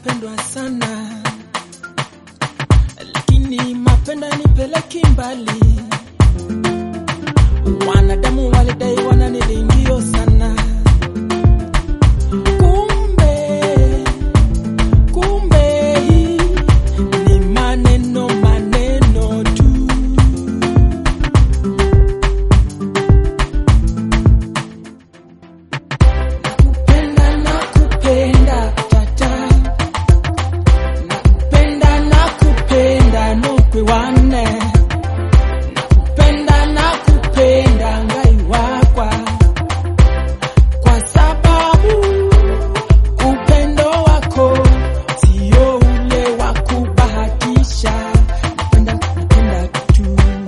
napendwa sana, lakini mapendo yanipeleki mbali. Wanadamu walidai wananilingio sana, kumbe kumbe ni maneno maneno tu. Nakupenda nakupenda tata, nakupenda nakupenda nokwe wane, nakupenda nakupenda ngai wakwa, kwa sababu upendo wako sio ule wa kubahatisha. Napenda napenda tu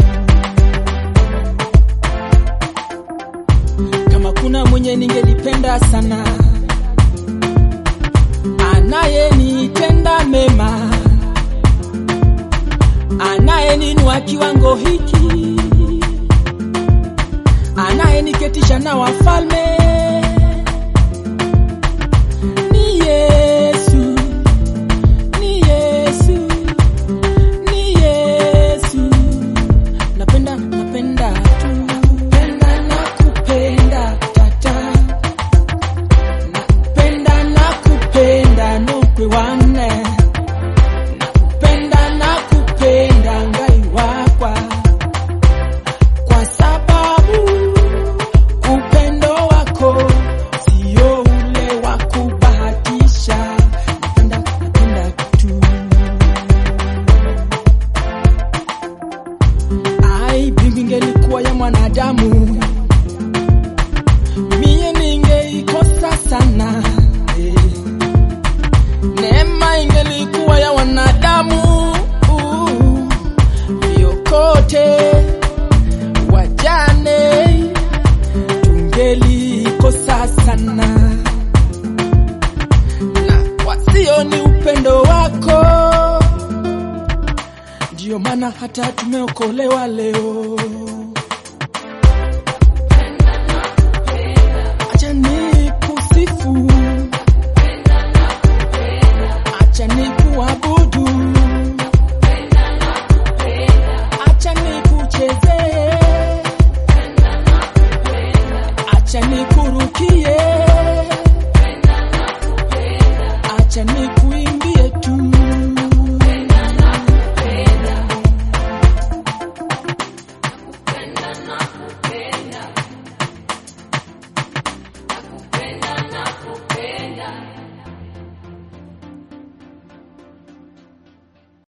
kama kuna mwenye ningelipenda sana anayenitenda mema anayeninua kiwango hiki anayeniketisha na wafalme ni Yesu ni Yesu ni Yesu napenda napenda tu nakupenda nakupenda tata nakupenda nakupenda nokwe wane nakupenda nakupenda ngai wakwa kwa sababu upendo wako sio ule wa kubahatisha napenda napenda tu ai mbingu ingelikuwa ya mwanadamu mie ningeikosa sana eh. neema ingelikuwa ya wanadamu uh, vyokote wajane tungelikosa sana na wasio ni upendo wako ndio maana hata tumeokolewa leo